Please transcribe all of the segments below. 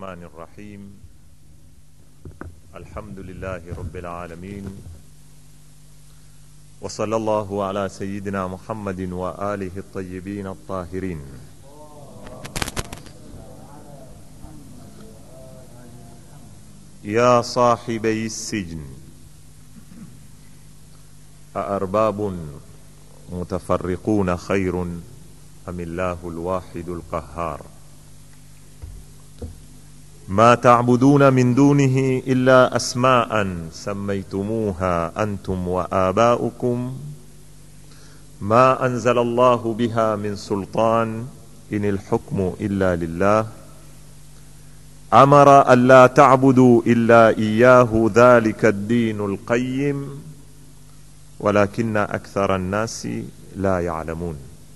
الرحمن الرحيم الحمد لله رب العالمين وصلى الله على سيدنا محمد وآله الطيبين الطاهرين يا صاحبي السجن أأرباب متفرقون خير أم الله الواحد القهار ما تعبدون من دونه إلا أسماء سميتموها أنتم وآباؤكم ما أنزل الله بها من سلطان إن الحكم إلا لله أمر ألا تعبدوا إلا إياه ذلك الدين القيم ولكن أكثر الناس لا يعلمون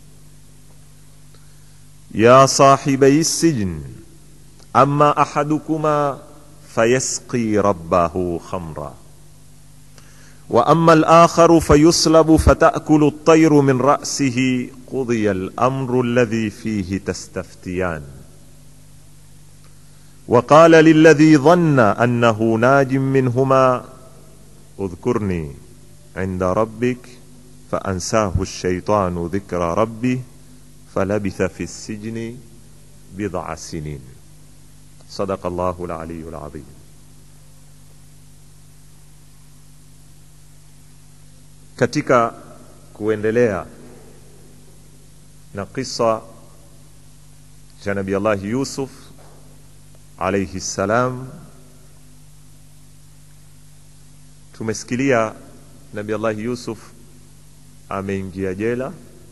يا صاحبي السجن أما أحدكما فيسقي ربه خمرا وأما الآخر فيصلب فتأكل الطير من رأسه قضي الأمر الذي فيه تستفتيان وقال للذي ظن أنه ناج منهما اذكرني عند ربك فأنساه الشيطان ذكر ربه فلبث في السجن بضع سنين صدق الله العلي العظيم katika kuendelea na kisa cha nabi allahi yusuf alaihi ssalam tumesikilia nabi allahi yusuf ameingia jela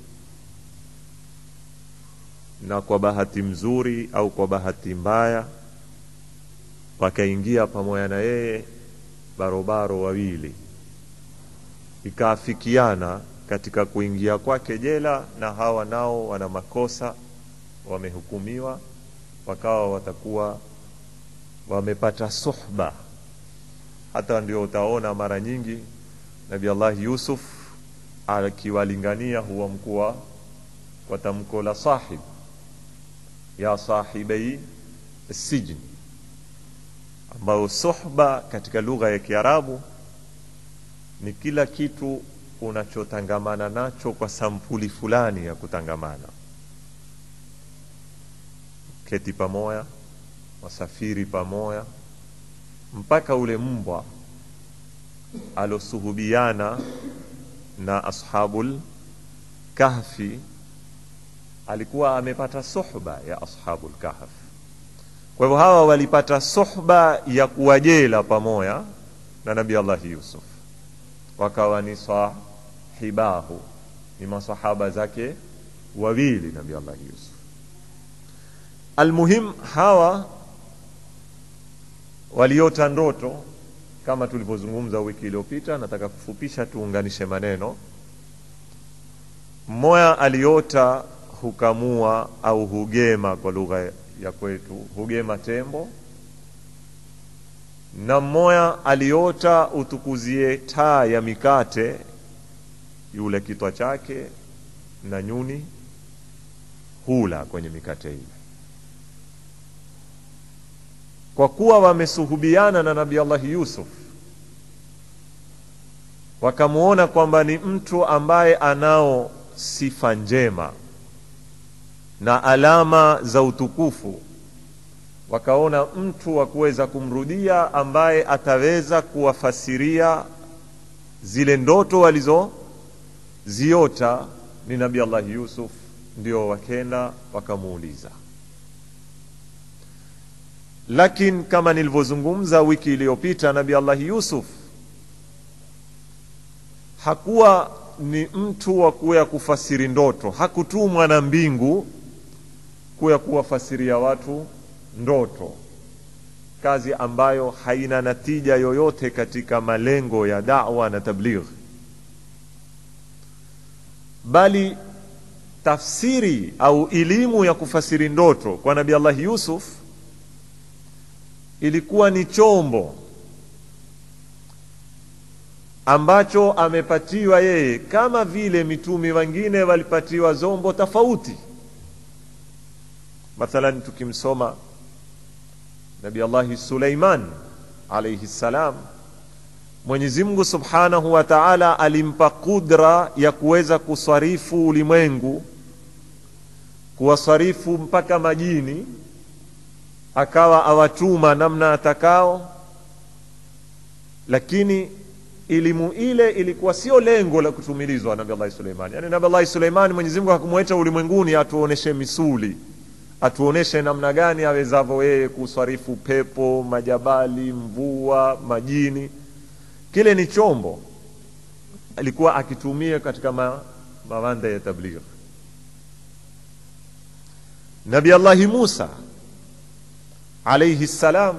na kwa bahati mzuri au kwa bahati mbaya wakaingia pamoja na yeye barobaro wawili ikaafikiana katika kuingia kwake jela na hawa nao wana makosa wamehukumiwa wakawa watakuwa wamepata suhba hata ndio utaona mara nyingi nabi allahi yusuf akiwalingania huwa mkuwa kwa tamko la sahib ya sahibai sijni ambayo suhba katika lugha ya kiarabu ni kila kitu unachotangamana nacho kwa sampuli fulani ya kutangamana keti pamoja wasafiri pamoja mpaka ule mbwa alosuhubiana na ashabul kahfi alikuwa amepata suhba ya ashabul kahf kwa hivyo hawa walipata suhba ya kuwajela pamoja na nabi allahi yusuf wakawa ni sahibahu ni masahaba zake wawili nabi allahi yusuf almuhim hawa waliota ndoto kama tulivyozungumza wiki iliyopita nataka kufupisha tuunganishe maneno mmoya aliota hukamua au hugema kwa lugha ya kwetu hugema tembo na mmoya aliota utukuzie taa ya mikate yule kitwa chake na nyuni hula kwenye mikate ile kwa kuwa wamesuhubiana na nabi allahi yusuf wakamwona kwamba ni mtu ambaye anao sifa njema na alama za utukufu wakaona mtu wa kuweza kumrudia ambaye ataweza kuwafasiria zile ndoto walizoziota ni nabi allahi yusuf ndio wakenda wakamuuliza lakini kama nilivyozungumza wiki iliyopita nabi allahi yusuf hakuwa ni mtu wa kuya kufasiri ndoto hakutumwa na mbingu kuya kuwafasiria watu ndoto kazi ambayo haina natija yoyote katika malengo ya dawa na tabligh bali tafsiri au elimu ya kufasiri ndoto kwa nabi allahi yusuf ilikuwa ni chombo ambacho amepatiwa yeye kama vile mitumi wengine walipatiwa zombo tofauti mathalan tukimsoma nabi allahi suleiman alaihi ssalam mwenyezi mungu subhanahu wa taala alimpa qudra ya kuweza kuswarifu ulimwengu kuwaswarifu mpaka majini akawa awatuma namna atakao lakini elimu ile ilikuwa sio lengo la kutumilizwa nabi allahi suleiman yaani nabi allahi suleiman mwenyezi mungu hakumweta ulimwenguni atuoneshe misuli atuoneshe namna gani awezavyo yeye kuswarifu pepo majabali mvua majini kile ni chombo alikuwa akitumia katika ma, mawanda ya tabligh nabi allahi musa alaihi ssalam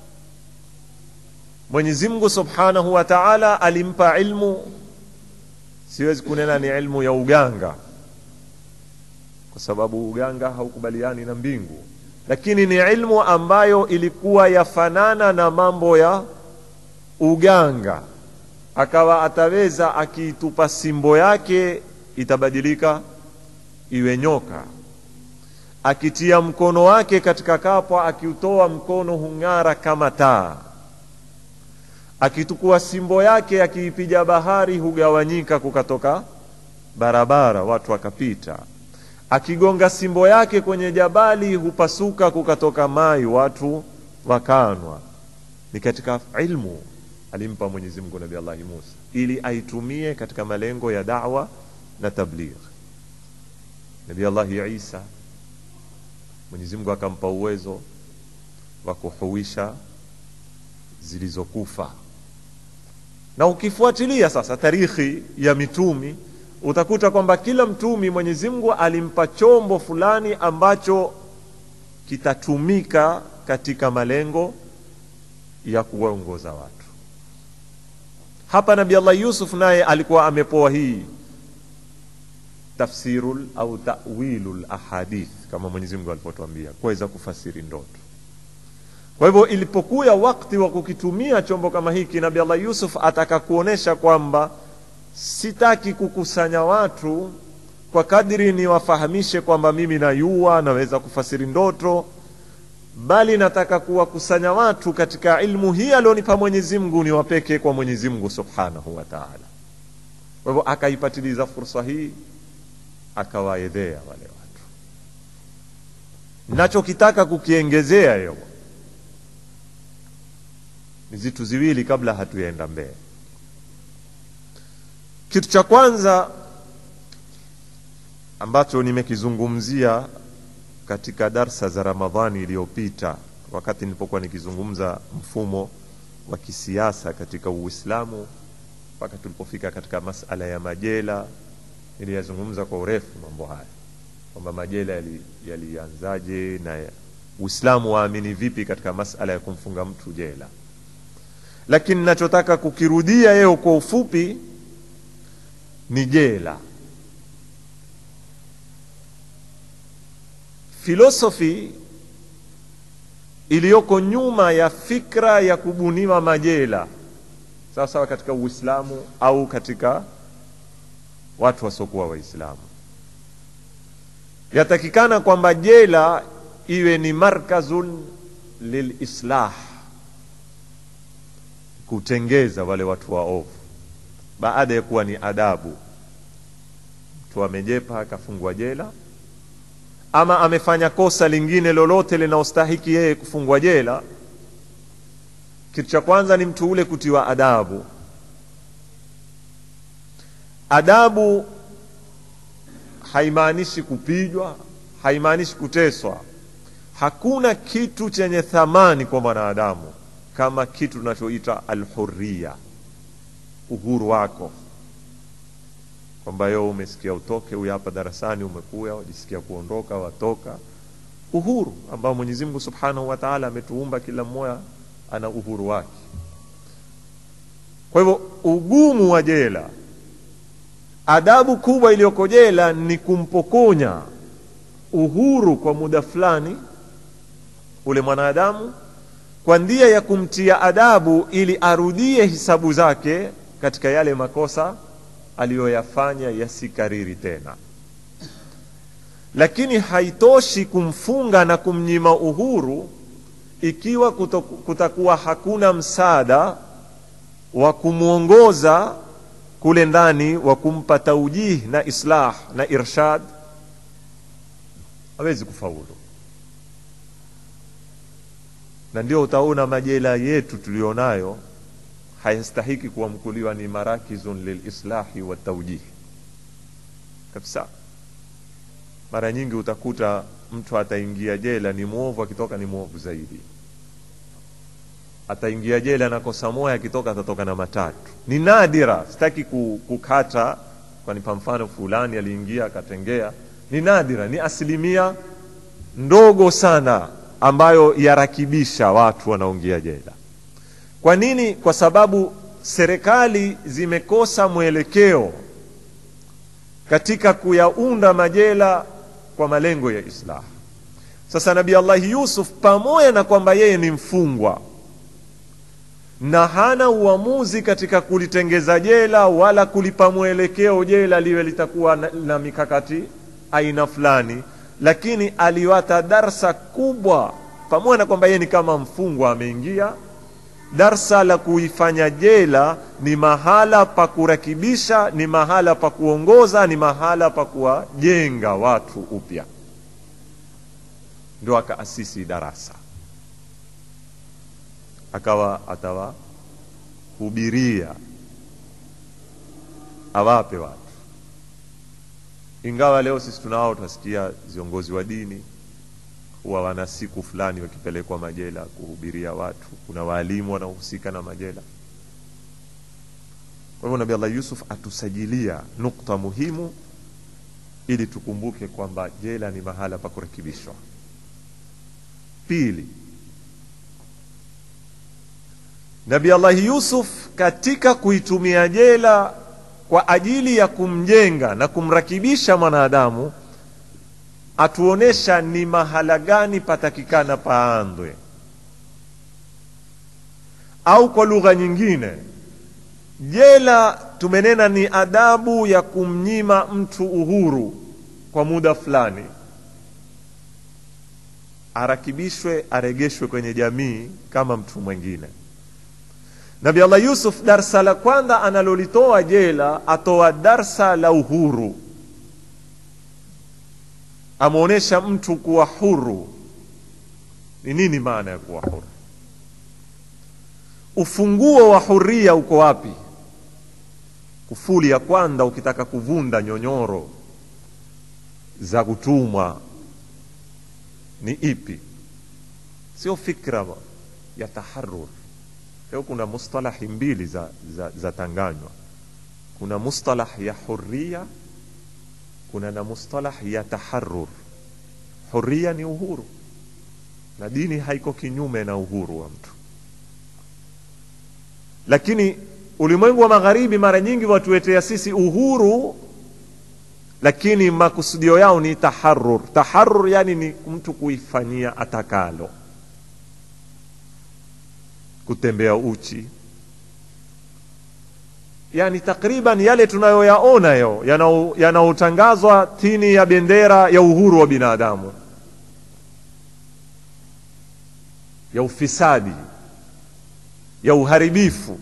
mwenyezi mungu subhanahu wa taala alimpa ilmu siwezi kunena ni ilmu ya uganga kwa sababu uganga haukubaliani na mbingu lakini ni ilmu ambayo ilikuwa yafanana na mambo ya uganga akawa ataweza akiitupa simbo yake itabadilika iwe nyoka akitia mkono wake katika kapwa akiutoa mkono hung'ara kama taa akitukua simbo yake akiipiga bahari hugawanyika kukatoka barabara watu wakapita akigonga simbo yake kwenye jabali hupasuka kukatoka mai watu wakanwa ni katika ilmu alimpa mwenyezi mungu nabi allahi musa ili aitumie katika malengo ya dawa na tabligh nabi allahi isa mwenyezi mungu akampa uwezo wa kuhuisha zilizokufa na ukifuatilia sasa tarikhi ya mitumi utakuta kwamba kila mtumi mwenyezi mungu alimpa chombo fulani ambacho kitatumika katika malengo ya kuwaongoza watu hapa nabi allah yusuf naye alikuwa amepoa hii tafsirul au tawilul ahadith kama mwenyezi mungu alivyotuambia kuweza kufasiri ndoto kwa hivyo ilipokuya wakati wa kukitumia chombo kama hiki nabi allah yusuf ataka kuonesha kwamba sitaki kukusanya watu kwa kadri niwafahamishe kwamba mimi nayua naweza kufasiri ndoto bali nataka kuwakusanya watu katika ilmu hii alionipa mwenyezi mungu niwapeke kwa mwenyezi mungu subhanahu wa taala kwa hivyo akaipatiliza fursa hii akawaedhea wale watu nachokitaka kukiengezea yo ni vitu ziwili kabla hatuyaenda mbele kitu cha kwanza ambacho nimekizungumzia katika darsa za ramadhani iliyopita wakati nilipokuwa nikizungumza mfumo wa kisiasa katika uislamu mpaka tulipofika katika masala ya majela niliyazungumza kwa urefu mambo haya kwamba majela yalianzaje yali na uislamu waamini vipi katika masala ya kumfunga mtu jela lakini nachotaka kukirudia yeo kwa ufupi ni jela filosofi iliyoko nyuma ya fikra ya kubuniwa majela sawa sawa katika uislamu au katika watu wasiokuwa waislamu yatakikana kwamba jela iwe ni markazun lilislah kutengeza wale watu waovu baada ya kuwa ni adabu mtu amejepa akafungwa jela ama amefanya kosa lingine lolote linaostahiki yeye kufungwa jela kitu cha kwanza ni mtu ule kutiwa adabu adabu haimaanishi kupigwa haimaanishi kuteswa hakuna kitu chenye thamani kwa mwanadamu kama kitu tunachoita alhuria uhuru wako kwamba yo umesikia utoke huyu hapa darasani umekuya wajisikia kuondoka watoka uhuru ambao mwenyezi mungu subhanahu wa taala ametuumba kila mmoja ana uhuru wake kwa hivyo ugumu wa jela adabu kubwa iliyoko jela ni kumpokonya uhuru kwa muda fulani ule mwanadamu kwa ndia ya kumtia adabu ili arudie hisabu zake katika yale makosa aliyoyafanya yasikariri tena lakini haitoshi kumfunga na kumnyima uhuru ikiwa kuto, kutakuwa hakuna msaada wa kumwongoza kule ndani wa kumpa taujih na islah na irshad hawezi kufaulu na ndio utaona majela yetu tulionayo hayastahiki kuamkuliwa ni marakizun lilislahi wa taujih kabisa mara nyingi utakuta mtu ataingia jela ni mwovu akitoka ni mwovu zaidi ataingia jela na kosa moja akitoka atatoka na matatu ni nadira sitaki kukata kwani pa mfano fulani aliingia akatengea ni nadira ni asilimia ndogo sana ambayo yarakibisha watu wanaoingia jela kwa nini kwa sababu serikali zimekosa mwelekeo katika kuyaunda majela kwa malengo ya islah sasa nabii allahi yusuf pamoja na kwamba yeye ni mfungwa na hana uamuzi katika kulitengeza jela wala kulipa mwelekeo jela liwe litakuwa na, na mikakati aina fulani lakini aliwata darsa kubwa pamoja na kwamba yeye ni kama mfungwa ameingia darsa la kuifanya jela ni mahala pa kurakibisha ni mahala pa kuongoza ni mahala pa kuwajenga watu upya ndio akaasisi darasa akawa atawahubiria awape watu ingawa leo sisi tunao tunasikia viongozi wa dini huwa wana siku fulani wakipelekwa majela kuhubiria watu kuna waalimu wanaohusika na majela kwa hivyo nabii allah yusuf atusajilia nukta muhimu ili tukumbuke kwamba jela ni mahala pa kurekebishwa pili nabii allahi yusuf katika kuitumia jela kwa ajili ya kumjenga na kumrakibisha mwanadamu atuonesha ni mahala gani patakikana paandwe au kwa lugha nyingine jela tumenena ni adabu ya kumnyima mtu uhuru kwa muda fulani arakibishwe aregeshwe kwenye jamii kama mtu mwingine nabi allah yusuf darsa la kwanza analolitoa jela atoa darsa la uhuru amwonyesha mtu kuwa huru ni nini maana ya kuwa huru ufunguo wa huria uko wapi kufuli ya kwanza ukitaka kuvunda nyonyoro za kutumwa ni ipi sio fikra ya taharur leo kuna mustalahi mbili za, za, za tanganywa kuna mustalah ya huria kuna na mustalah ya taharur huria ni uhuru na dini haiko kinyume na uhuru wa mtu lakini ulimwengu wa magharibi mara nyingi watuetea sisi uhuru lakini makusudio yao ni taharur taharur yani ni mtu kuifanyia atakalo kutembea uchi yani takriban yale tunayoyaona yo yanayotangazwa chini ya bendera ya uhuru wa binadamu ya ufisadi ya uharibifu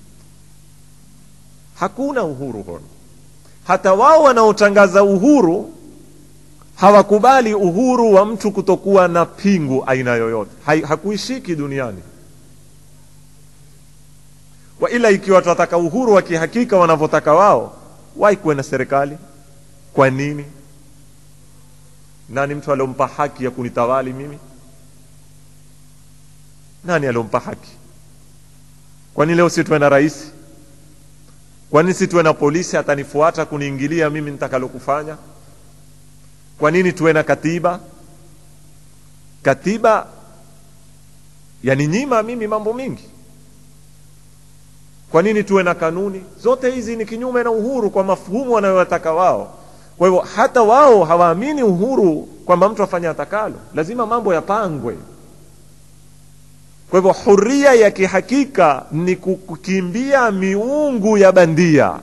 hakuna uhuru hono hata wao wanaotangaza uhuru hawakubali uhuru wa mtu kutokuwa na pingu aina yoyote hakuishiki duniani wa ila ikiwa tunataka uhuru wa kihakika wanavyotaka wao wai kuwe na serikali kwa nini nani mtu aliompa haki ya kunitawali mimi nani aliompa haki kwani leo si tuwe na rais kwani si tuwe na polisi atanifuata kuniingilia mimi nitakalokufanya kwa nini tuwe na katiba katiba yaninyima mimi mambo mingi kwa nini tuwe na kanuni zote hizi ni kinyume na uhuru kwa mafuhumu wanayotaka wao kwa hivyo hata wao hawaamini uhuru kwamba mtu afanye atakalo lazima mambo yapangwe kwa hivyo huria ya kihakika ni kukimbia miungu ya bandia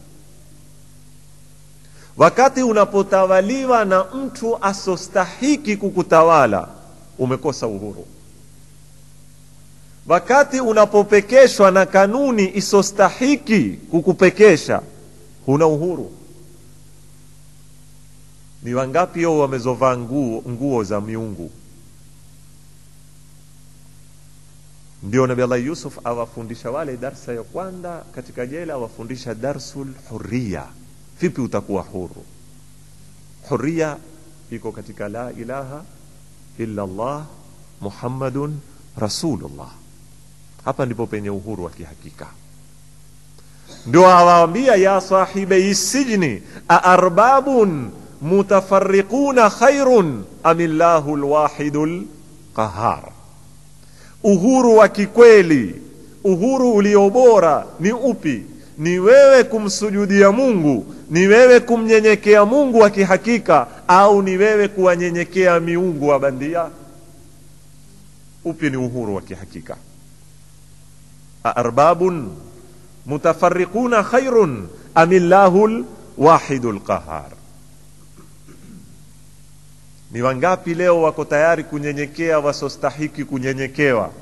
wakati unapotawaliwa na mtu asostahiki kukutawala umekosa uhuru wakati unapopekeshwa na kanuni isostahiki kukupekesha huna uhuru ni wangapi yo wamezovaa nguo, nguo za miungu ndio nabi allah yusuf awafundisha wale darsa ya kwanza katika jela awafundisha darsul huria vipi utakuwa huru huria iko katika la ilaha illa allah muhammadun rasulullah hapa ndipo penye uhuru wa kihakika ndio awaambia ya sahibei sijni aarbabun mutafarriquna khairun amillahu lwahidu lqahar uhuru wa kikweli uhuru ulio bora ni upi ni wewe kumsujudia mungu ni wewe kumnyenyekea mungu wa kihakika au ni wewe kuwanyenyekea miungu wa bandia upi ni uhuru wa kihakika aarbabun mutafarriquna khairun amillahu lwahidu lqahar ni wangapi leo wako tayari kunyenyekea wasostahiki kunyenyekewa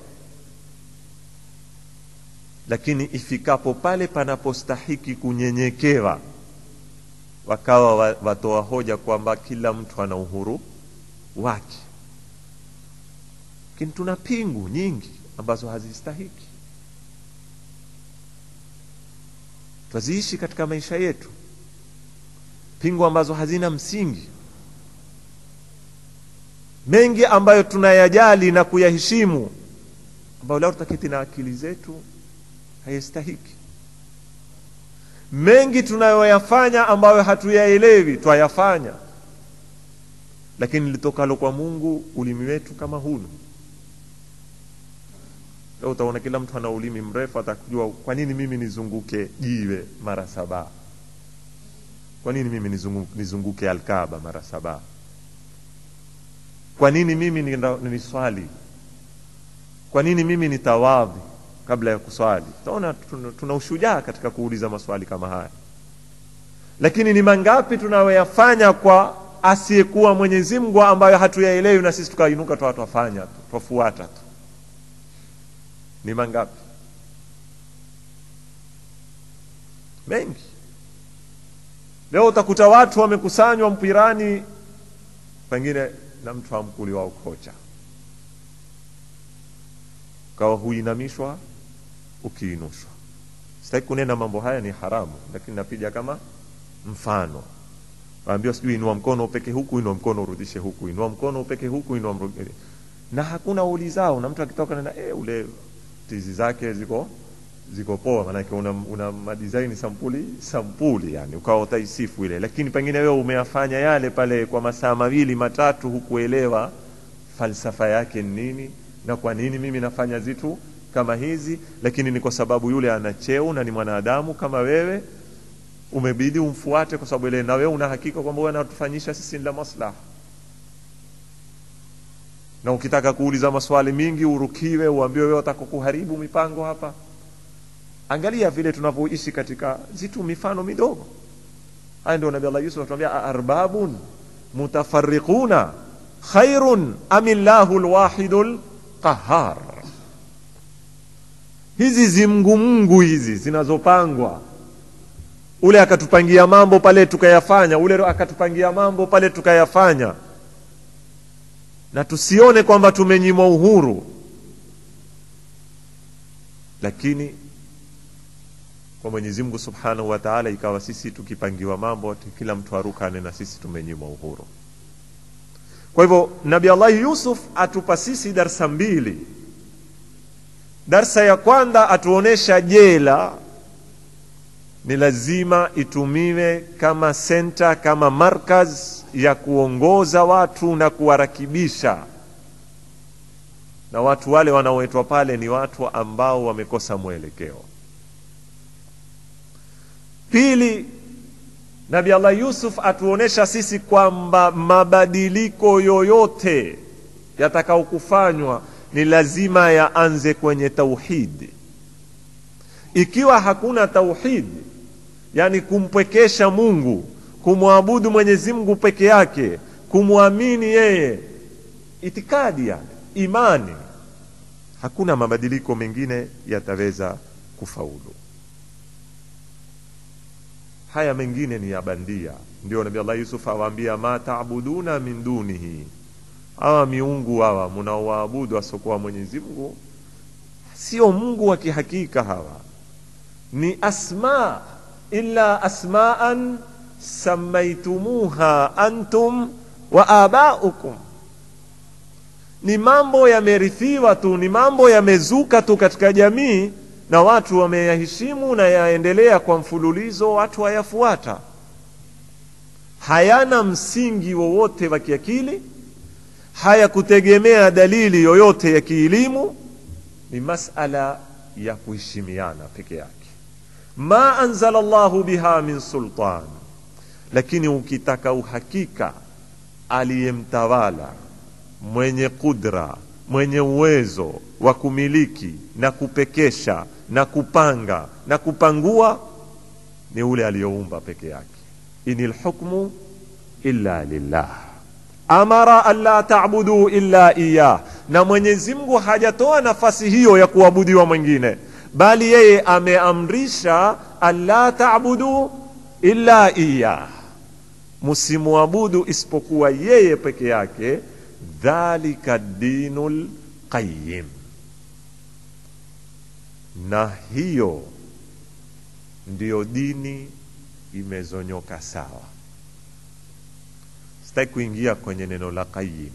lakini ifikapo pale panapostahiki kunyenyekewa wakawa wa- watoa hoja kwamba kila mtu ana uhuru wake lakini tuna pingu nyingi ambazo hazistahiki twaziishi katika maisha yetu pingu ambazo hazina msingi mengi ambayo tunayajali na kuyaheshimu ambayo leo tutaketi na akili zetu hayastahiki mengi tunayoyafanya ambayo hatuyaelewi twayafanya lakini litokalo kwa mungu ulimi wetu kama hunu leo utaona kila mtu ana ulimi mrefu atakujua kwa nini mimi nizunguke jiwe mara saba kwa nini mimi nizunguke, nizunguke alkaba mara saba kwa nini mimi nina- niswali kwa nini mimi nitawadhi kabla ya kuswali utaona tuna, tuna ushujaa katika kuuliza maswali kama haya lakini ni mangapi tunayoyafanya kwa asiyekuwa mwenyezi mungu ambayo hatuyaelewi na sisi tukainuka twa twafanya tu twafuata tu ni mangapi mengi leo utakuta watu wamekusanywa mpirani pengine na mtu amkuli wa ukocha ukawa huinamishwa ukiinushwa sitaki kunena mambo haya ni haramu lakini napiga kama mfano waambiwa sijui inua mkono upeke huku inua mkono urudishe huku inua mkono upeke huku inua mru- na hakuna ulizao na mtu akitoka nena e, ule tizi zake ziko ziko poa maanake una, una madisaini sampuli sampuli yani ukawa utaisifu ile lakini pengine wewe umeyafanya yale pale kwa masaa mawili matatu hukuelewa falsafa yake ni nini na kwa nini mimi nafanya zitu kama hizi lakini ni kwa sababu yule ana cheo na ni mwanadamu kama wewe umebidi umfuate kwa sababu ile na wewe una hakika kwamba wewe anatufanyisha sisi ni la maslaha na ukitaka kuuliza maswali mingi urukiwe uambiwe wewe utaka kuharibu mipango hapa angalia vile tunavyoishi katika zitu mifano midogo haya ndio nabii allah yusuf atuambia arbabun mutafarriquna khairun amillahu lwahidu lqahar hizi zimngumungu hizi zinazopangwa ule akatupangia mambo pale tukayafanya ule akatupangia mambo pale tukayafanya na tusione kwamba tumenyimwa uhuru lakini kwa mwenyezi mungu subhanahu wa taala ikawa sisi tukipangiwa mambo ati kila mtu arukane na sisi tumenyimwa uhuru kwa hivyo nabi allahi yusuf atupa sisi darsa mbili darsa ya kwanza atuonesha jela ni lazima itumiwe kama senta kama markaz ya kuongoza watu na kuwarakibisha na watu wale wanaoitwa pale ni watu ambao wamekosa mwelekeo pili nabi allah yusuf atuonesha sisi kwamba mabadiliko yoyote yatakaokufanywa ni lazima yaanze kwenye tauhidi ikiwa hakuna tauhidi yani kumpwekesha mungu kumwabudu mwenyezi mungu peke yake kumwamini yeye itikadi yani imani hakuna mabadiliko mengine yataweza kufaulu haya mengine ni ya bandia ndio nabii allah yusuf awaambia ma taabuduna min dunihi hawa miungu hawa mnaowaabudu asiokuwa mwenyezi mungu sio mungu wa kihakika hawa ni asma illa asmaan samaitumuha antum wa abaukum ni mambo yamerithiwa tu ni mambo yamezuka tu katika jamii na watu wameyaheshimu na yaendelea kwa mfululizo watu wayafuata hayana msingi wowote wa kiakili hayakutegemea dalili yoyote ya kielimu ni masala ya kuheshimiana peke yake ma anzala llahu biha min sultan lakini ukitaka uhakika aliyemtawala mwenye kudra mwenye uwezo wa kumiliki na kupekesha na kupanga na kupangua ni ule aliyoumba peke yake ini lhukmu illa lillah amara alla tabudu illa iyah na mwenyezi mungu hajatoa nafasi hiyo ya kuabudiwa mwingine bali yeye ameamrisha alla tabudu illa iyah msimuabudu isipokuwa yeye peke yake dhalika dinu lqayim na hiyo ndiyo dini imezonyoka sawa sitaki kuingia kwenye neno la qayim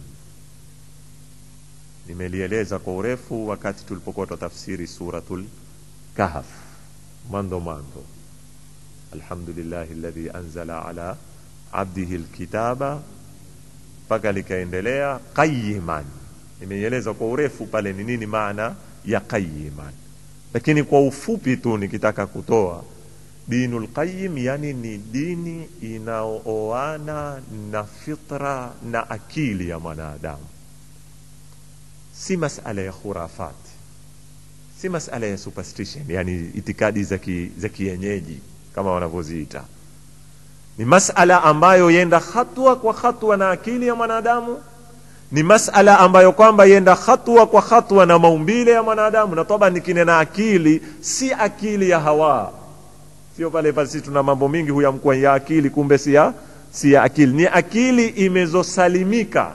nimelieleza kwa urefu wakati tulipokuwa tutafsiri suratul kahf mwanzo mwanzo alhamdulillahi alladhi anzala ala abdihi lkitaba mpaka likaendelea qayiman nimeieleza kwa urefu pale ni nini maana ya qayiman lakini kwa ufupi tu nikitaka kutoa dinu lqayim yani ni dini inaooana na fitra na akili ya mwanadamu si masala ya khurafat si masala ya superstition yani itikadi za kienyeji kama wanavyoziita ni masala ambayo yenda hatua kwa hatua na akili ya mwanadamu ni masala ambayo kwamba yenda hatua kwa hatua na maumbile ya mwanadamu na toba nikinena akili si akili ya hawa sio pale pasi tuna mambo mingi huyamkuwa ya akili kumbe si ya si ya akili ni akili imezosalimika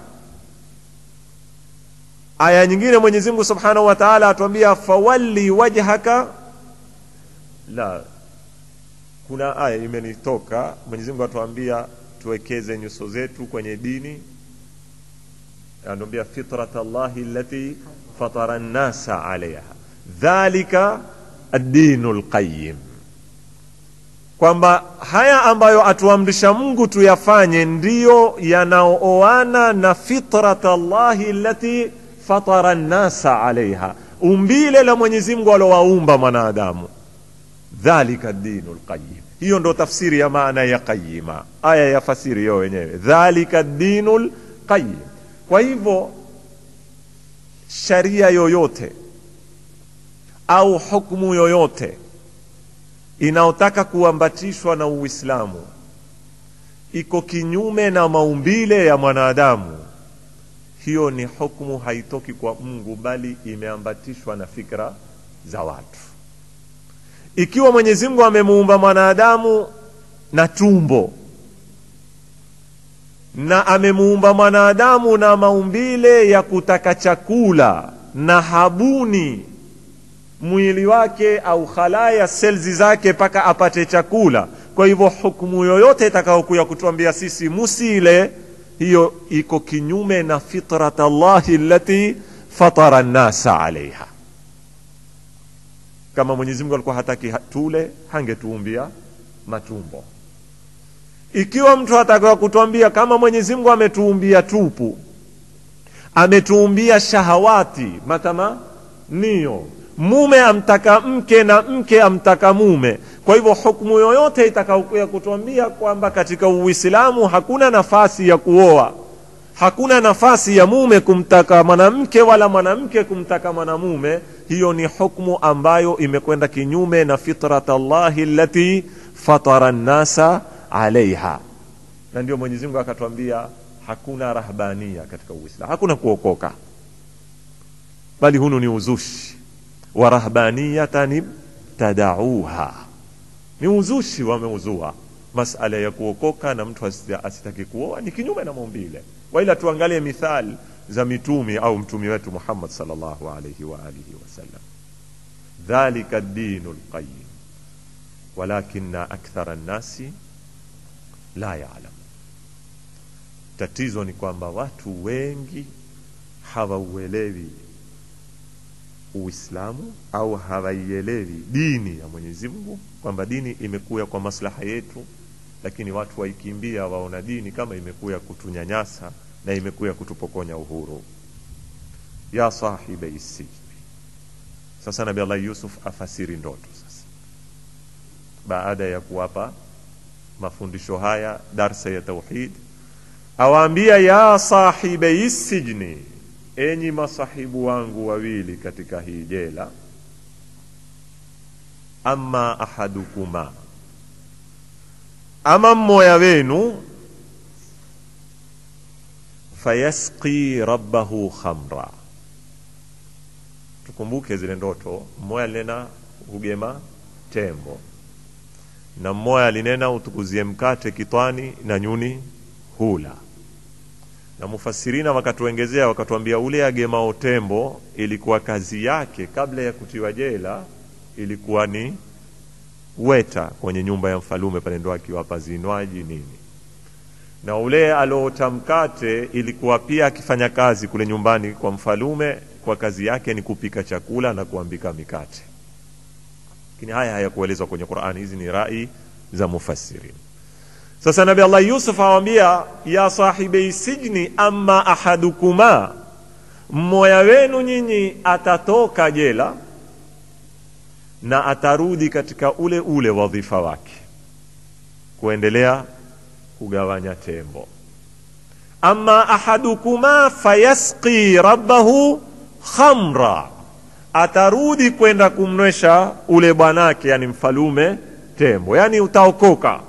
aya nyingine mwenyezi mungu subhanahu wa taala atuambia fawalli wajhaka la kuna aya imenitoka mwenyezi mungu atuambia tuwekeze nyuso zetu kwenye dini anatuambia fitrat llahi lati fatara nnasa alaiha dhalika addinu lqayim kwamba haya ambayo atuamrisha mungu tuyafanye ndiyo yanaooana na fitrat llahi lati fatara nnasa alaiha umbile la mwenyezi mungu alowaumba mwanadamu dhalika dinu lqayim hiyo ndo tafsiri ya maana ya qayima aya ya fasiri yo wenyewe dhalika dinu lqayim kwa hivyo sharia yoyote au hukmu yoyote inaotaka kuambatishwa na uislamu iko kinyume na maumbile ya mwanadamu hiyo ni hukmu haitoki kwa mungu bali imeambatishwa na fikra za watu ikiwa mwenyezi mungu amemuumba mwanadamu na tumbo na amemuumba mwanadamu na maumbile ya kutaka chakula na habuni mwili wake au khalaya selzi zake mpaka apate chakula kwa hivyo hukumu yoyote itakayokuya kutuambia sisi musile hiyo iko kinyume na fitrat llahi lati fatara nnasa alaiha kama mwenyezi mungu alikuwa hataki tule hangetuumbia matumbo ikiwa mtu atakawa kutuambia kama mwenyezi mungu ametuumbia tupu ametuumbia shahawati matamanio mume amtaka mke na mke amtaka mume kwa hivyo hukmu yoyote itakaokuya kutuambia kwamba katika uislamu hakuna nafasi ya kuoa hakuna nafasi ya mume kumtaka mwanamke wala mwanamke kumtaka mwanamume hiyo ni hukmu ambayo imekwenda kinyume na fitrat llahi lati fatara nnasa alaiha na ndio mwenyezi mungu akatwambia hakuna rahbania katika uislamu hakuna kuokoka bali hunu ni uzushi wa rahbaniyatan ibtadauha ni uzushi wameuzua masala ya kuokoka na mtu asita- asitaki kuoa ni kinyume na maumbile waila tuangalie mithali za mitumi au mtumi wetu muhammad salllahu alaihi wa alihi wasallam dhalika dinu lqayim walakina akthara nnasi la yalam tatizo ni kwamba watu wengi hawauelewi uislamu au hawaielewi dini ya mwenyezi mungu kwamba dini imekuya kwa maslaha yetu lakini watu waikimbia waona dini kama imekuya kutunyanyasa na imekuya kutupokonya uhuru ya sahibei sijni sasa nabi allah yusuf afasiri ndoto sasa baada ya kuwapa mafundisho haya darsa ya tauhid awaambia ya sahibei sijni enyi masahibu wangu wawili katika hii jela ama ahadukuma ama mmoja wenu fayasqi rabbahu khamra tukumbuke zile ndoto mmoja alinena hugema tembo na mmoja alinena utukuzie mkate kitwani na nyuni hula na mufasirina wakatuengezea wakatuambia ule agemao tembo ilikuwa kazi yake kabla ya kutiwa jela ilikuwa ni weta kwenye nyumba ya mfalume pale ndo akiwapa zinywaji nini na ule aloota mkate ilikuwa pia akifanya kazi kule nyumbani kwa mfalume kwa kazi yake ni kupika chakula na kuambika mikate lakini haya hayakuelezwa kwenye qurani hizi ni rai za mufassirin sasa nabi allah yusuf awambia ya sahibei sijni ama ahadukuma mmoja wenu nyinyi atatoka jela na atarudi katika ule ule wadhifa wake kuendelea kugawanya tembo ama ahadukuma fayasqi rabbahu khamra atarudi kwenda kumnywesha ule bwanake yani mfalume tembo yani utaokoka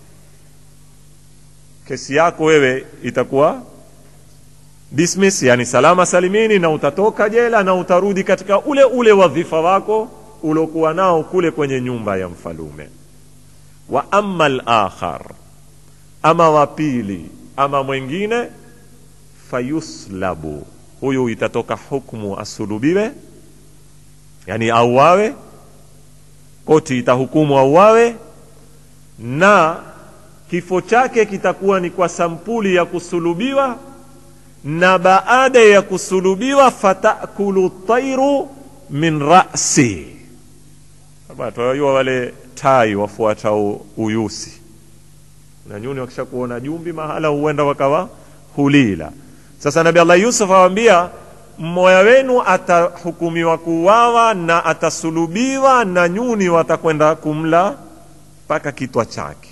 kesi yako wewe itakuwa dismiss yani salama salimini na utatoka jela na utarudi katika ule ule wadhifa wako uliokuwa nao kule kwenye nyumba ya mfalume wa ama lakhar ama wa pili ama mwingine fayuslabu huyu itatoka hukmu asulubiwe yani auawe koti itahukumu auawe na kifo chake kitakuwa ni kwa sampuli ya kusulubiwa na baada ya kusulubiwa fatakulu tairu min rasi twajua wale tai wafuatao uyusi na nyuni wakisha kuona jumbi mahala huenda wakawa hulila sasa nabi allah yusuf awambia mmoja wenu atahukumiwa kuuawa na atasulubiwa na nyuni watakwenda kumla mpaka kitwa chake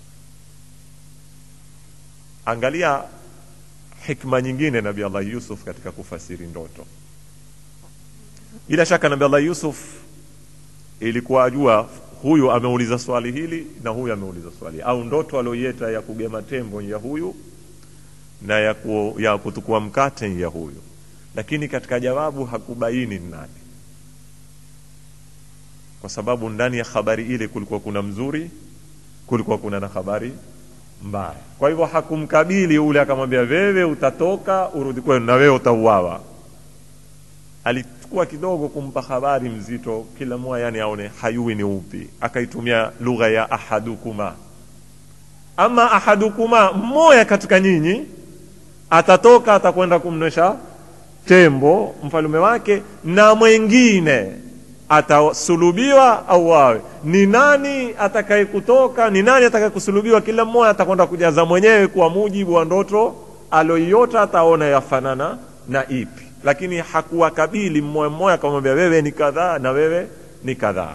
angalia hikma nyingine nabi allah yusuf katika kufasiri ndoto bila shaka nabi allah yusuf ilikuwa ajua huyu ameuliza swali hili na huyu ameuliza swali au ndoto alioieta ya kugema tembo ya huyu na ya, ku, ya kutukua mkate ya huyu lakini katika jawabu hakubaini ni nani kwa sababu ndani ya habari ile kulikuwa kuna mzuri kulikuwa kuna na habari mbaya kwa hivyo hakumkabili ule akamwambia wewe utatoka urudi kwenu na wewe utauawa alichukua kidogo kumpa habari mzito kila mmoja yani aone hayui ni upi akaitumia lugha ya ahadukuma ama ahadukuma mmoja katika nyinyi atatoka atakwenda kumnywesha tembo mfalume wake na mwengine atasulubiwa au wawe ni nani atakaye kutoka ni nani atakaye kusulubiwa kila mmoja atakwenda kujaza mwenyewe kwa mujibu wa ndoto aloiota ataona yafanana na ipi lakini hakuwakabili mmoja mmoja akamwambia wewe ni kadhaa na wewe ni kadhaa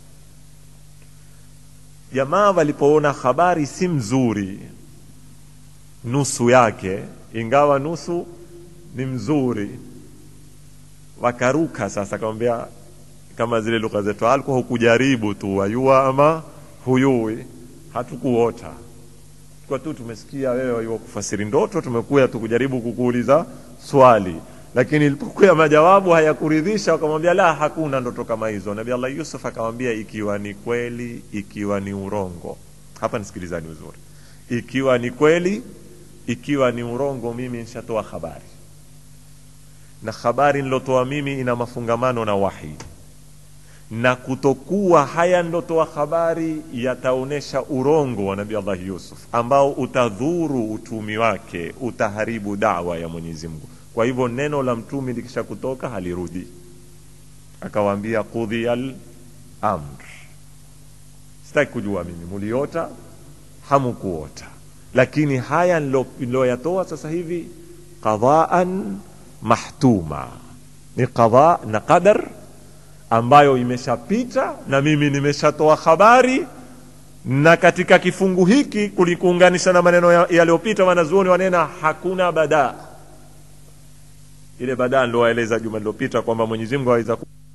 jamaa walipoona habari si mzuri nusu yake ingawa nusu ni mzuri wakaruka sasa akamwambia kama zile lugha zetu alikuwa hukujaribu tu wayua ama huyui hatukuota kwa tu tumesikia wewe wayua kufasiri ndoto tumekuya tukujaribu kukuuliza swali lakini ilipokuya majawabu hayakuridhisha wakamwambia la hakuna ndoto kama hizo nabii allah yusuf akamwambia ikiwa ni kweli ikiwa ni urongo hapa nisikilizani uzuri ikiwa ni kweli ikiwa ni urongo mimi nishatoa habari na habari nilotoa mimi ina mafungamano na wahi na kutokuwa haya ndotoa habari yataonyesha urongo wa nabii allah yusuf ambao utadhuru utumi wake utaharibu dawa ya mwenyezi mungu kwa hivyo neno la mtumi likisha kutoka halirudi akawaambia qudhiya lamr sitaki kujua mimi muliota hamukuota lakini haya niloyatoa sasa hivi qadaan mahtuma ni qadha na qadar ambayo imeshapita na mimi nimeshatoa habari na katika kifungu hiki kulikuunganisha na maneno yaliyopita wanazuoni wanena hakuna badaa ile badaa niliowaeleza juma lilopita kwamba mwenyezi mungu aweza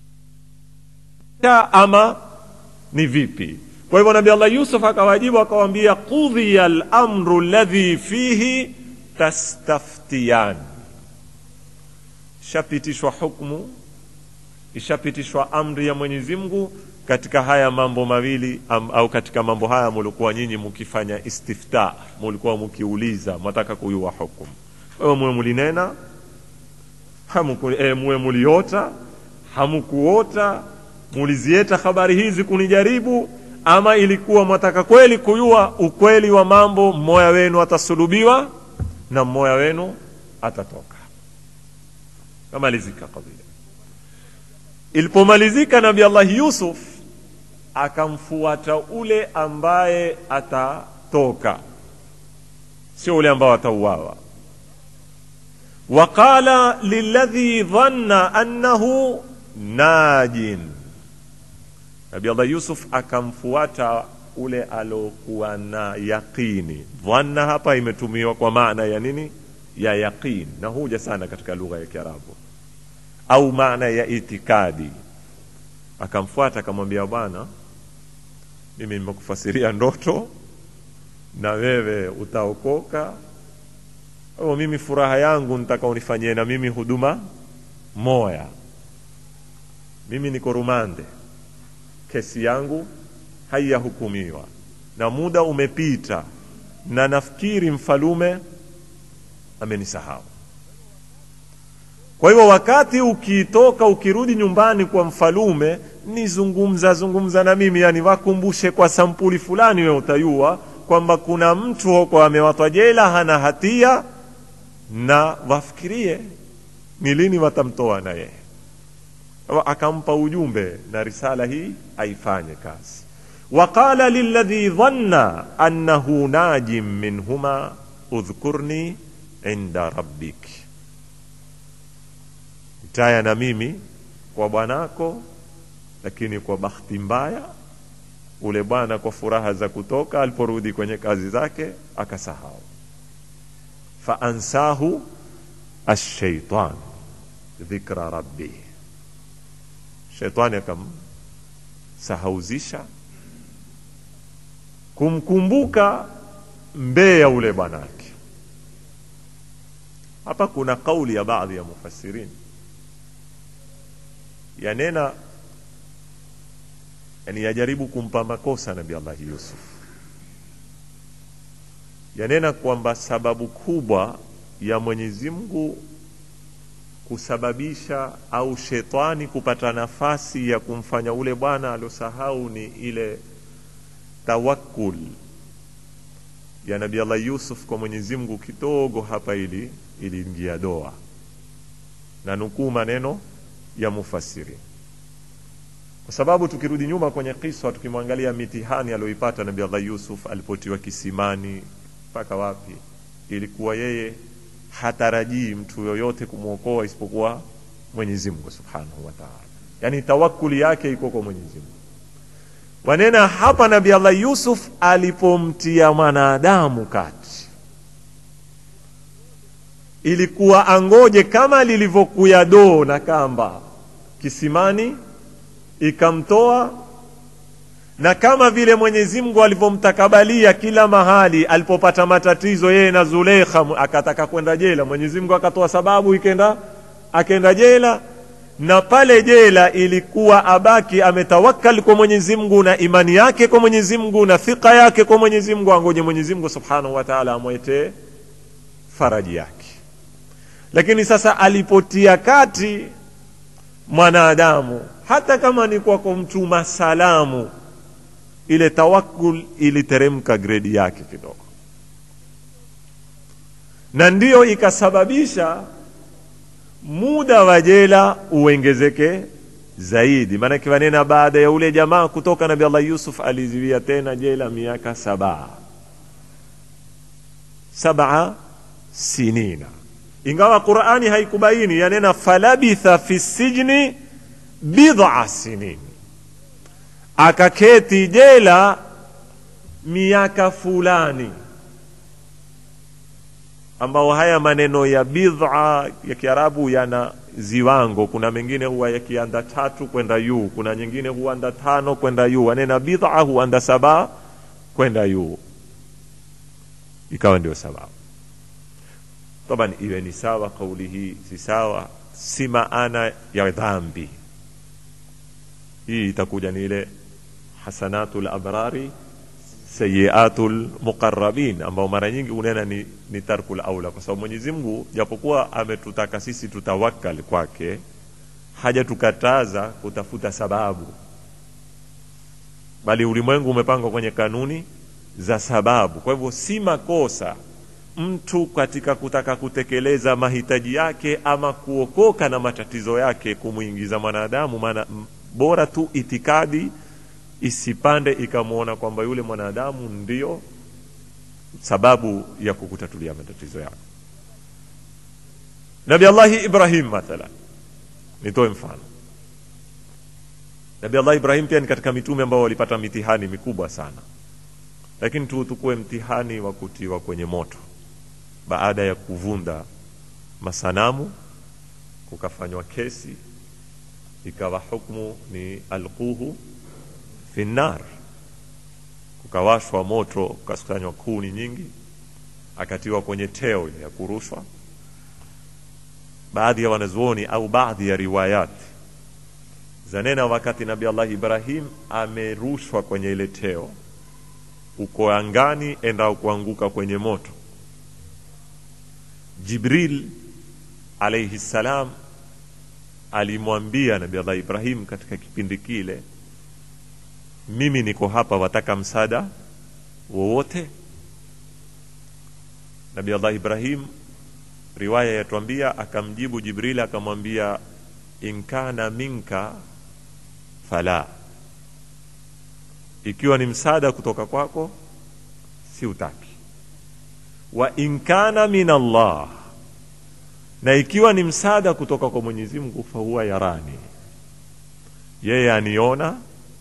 ama ni vipi kwa hivyo nabi allah yusuf akawajibu akawambia qudhiya lamru ladhi fihi tastaftiyan ishapitishwa hukmu ishapitishwa amri ya mwenyezi mungu katika haya mambo mawili am, au katika mambo haya mulikuwa nyinyi mukifanya istifta mulikuwa mukiuliza mwataka kuyua hukumu kwa hiyo muwe mulinena hamuku, e, muwe muliota hamukuota mulizieta habari hizi kunijaribu ama ilikuwa mwataka kweli kuyua ukweli wa mambo mmoya wenu atasulubiwa na mmoya wenu atatoka kamalizika kadhia ilipomalizika nabi allahi yusuf akamfuata ule ambaye atatoka sio ule ambao atauawa waqala liladhi dhanna annahu najin nabi allah yusuf akamfuata ule alokuwa na yaqini dhanna hapa imetumiwa kwa maana ya nini ya yaqin na huja sana katika lugha ya kiarabu au maana ya itikadi akamfuata akamwambia bwana mimi nimekufasiria ndoto na wewe utaokoka o mimi furaha yangu nitaka unifanyie na mimi huduma moya mimi niko rumande kesi yangu haiyahukumiwa na muda umepita na nafikiri mfalume amenisahau kwa hivyo wakati ukitoka ukirudi nyumbani kwa mfalume ni zungumza zungumza na mimi yani wakumbushe kwa sampuli fulani we utayua kwamba kuna mtu huko amewatwa jela hana hatia na wafikirie ni lini watamtoa na yeye akampa ujumbe na risala hii aifanye kazi waqala liladhi dhanna annahu najim minhuma udhkurni inda rabbik taya na mimi kwa bwanako lakini kwa bahati mbaya ule bwana kwa furaha za kutoka aliporudi kwenye kazi zake akasahau faansahu ashaitan dhikra rabbih shetani akamsahauzisha kumkumbuka mbee ya ule bwanake hapa kuna kauli ya baadhi ya mufassirini yanena yani yajaribu kumpa makosa nabi allahi yusuf yanena kwamba sababu kubwa ya mwenyezi mungu kusababisha au shetani kupata nafasi ya kumfanya ule bwana aliosahau ni ile tawakul ya nabi allah yusuf kwa mwenyezi mungu kidogo hapa ili iliingia doa na nukuu maneno ya mufasiri kwa sababu tukirudi nyuma kwenye kiswa tukimwangalia mitihani aliyoipata nabi allah yusuf alipotiwa kisimani mpaka wapi ilikuwa yeye hatarajii mtu yoyote kumwokoa isipokuwa mwenyezi mungu subhanahu wa taala yaani tawakuli yake iko kwa mwenyezi mungu wanena hapa nabi allah yusuf alipomtia mwanadamu kati ilikuwa angoje kama lilivyokuya doo na kamba kisimani ikamtoa na kama vile mwenyezi mungu alivyomtakabalia kila mahali alipopata matatizo yeye na zuleikha akataka kwenda jela mwenyezi mungu akatoa sababu ikenda akaenda jela na pale jela ilikuwa abaki ametawakal kwa mwenyezi mungu na imani yake kwa mwenyezi mungu na thika yake kwa mwenyezi mungu angoje mwenyezi mungu subhanahu wa taala amwetee faraji yake lakini sasa alipotia kati mwanadamu hata kama ni kwa kumtuma salamu ile tawakul iliteremka gredi yake kidogo na ndiyo ikasababisha muda wa jela uongezeke zaidi maanake wanena baada ya ule jamaa kutoka nabi allah yusuf aliziwia tena jela miaka saba saba sinina ingawa qurani haikubaini yanena falabitha fi sijni bidha sinin akaketi jela miaka fulani ambao haya maneno ya bidha ya kiarabu yana ziwango kuna mengine huwa yakianda tatu kwenda yuu kuna nyingine huanda tano kwenda yuu anena bidha huanda saba kwenda yuu ikawa ndio sababu taban iwe ni sawa kauli hii si sawa si maana ya dhambi hii itakuja ni ile hasanatu labrari sayiatu lmuqarabin ambao mara nyingi unena ni, ni tarku laula kwa sababu mwenyezi mungu japokuwa ametutaka sisi tutawakal kwake hajatukataza kutafuta sababu bali ulimwengu umepangwa kwenye kanuni za sababu kwa hivyo si makosa mtu katika kutaka kutekeleza mahitaji yake ama kuokoka na matatizo yake kumwingiza mwanadamu maana bora tu itikadi isipande ikamwona kwamba yule mwanadamu ndio sababu ya kukutatulia matatizo yako nabi allahi ibrahim mathalan nitoe mfano nabi allah ibrahim pia ni katika mitume ambao walipata mitihani mikubwa sana lakini tuutukue mtihani wa kutiwa kwenye moto baada ya kuvunda masanamu kukafanywa kesi ikawa hukmu ni alquhu fi nnar kukawashwa moto kukakusanywa kuni nyingi akatiwa kwenye teo ya kurushwa baadhi ya wanazuoni au baadhi ya riwayat zanena wakati nabi allah ibrahim amerushwa kwenye ile teo uko angani enda kuanguka kwenye moto jibril alaihi salam alimwambia nabi allah ibrahim katika kipindi kile mimi niko hapa wataka msaada wowote nabi allah ibrahim riwaya yatuambia akamjibu jibril akamwambia inkana minka fala ikiwa ni msaada kutoka kwako si utaki wa inkana min allah na ikiwa ni msaada kutoka kwa mwenyezi mungu fahuwa yarani yeye aniona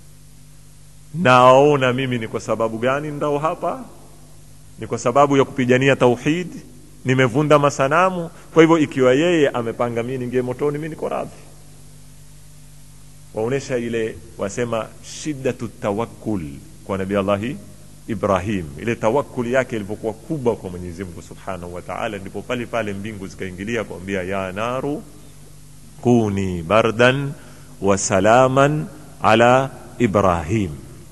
naona mimi ni kwa sababu gani ndao hapa ni kwa sababu ya kupigania tauhid nimevunda masanamu kwa hivyo ikiwa yeye amepanga mii ningie motoni mi niko radhi waonyesha ile wasema shiddatu tawakkul kwa nabii allahi ibrahim ile tawakuli yake ilivyokuwa kubwa kwa mwenyezi mungu subhanahu wa taala ndipo pale pale mbingu zikaingilia kuambia ya naru kuni bardan wa salaman ala ibrahim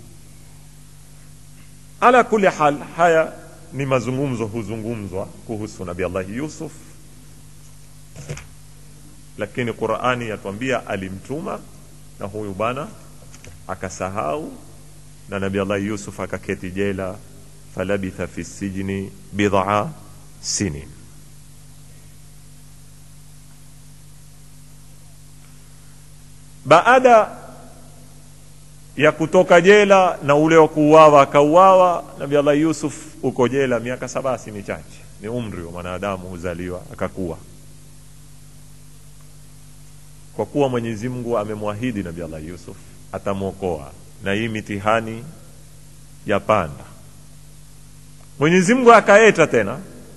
ala kuli hal haya ni mazungumzo huzungumzwa kuhusu nabi allahi yusuf lakini qurani yatuambia alimtuma na huyu bwana akasahau na nabi allahi yusuf akaketi jela falabitha fi sijni bidhaa sinin baada ya kutoka jela na ule wa kuuawa akauawa nabi allah yusuf uko jela miaka saba si michache ni umri wa mwanadamu huzaliwa akakuwa kwa kuwa mwenyezi mungu amemwahidi nabi allah yusuf atamwokoa na hii mitihani ya panda mwenyezi mungu akaeta tena